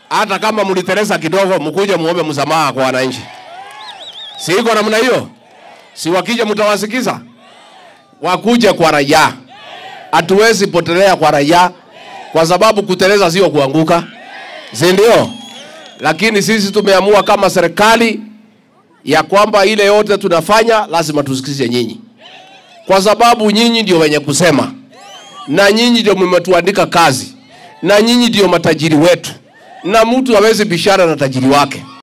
hata kama mliteleza kidogo, mkuje muombe msamaha kwa wananchi. Si iko namna hiyo? Si wakija mtawasikiza? Wakuje kwa raia. Hatuwezi potelea kwa raia kwa sababu kuteleza sio kuanguka, si ndio? Lakini sisi tumeamua kama serikali ya kwamba ile yote tunafanya lazima tusikize nyinyi, kwa sababu nyinyi ndio wenye kusema na nyinyi ndio mmetuandika kazi na nyinyi ndio matajiri wetu, na mtu hawezi bishara na tajiri wake.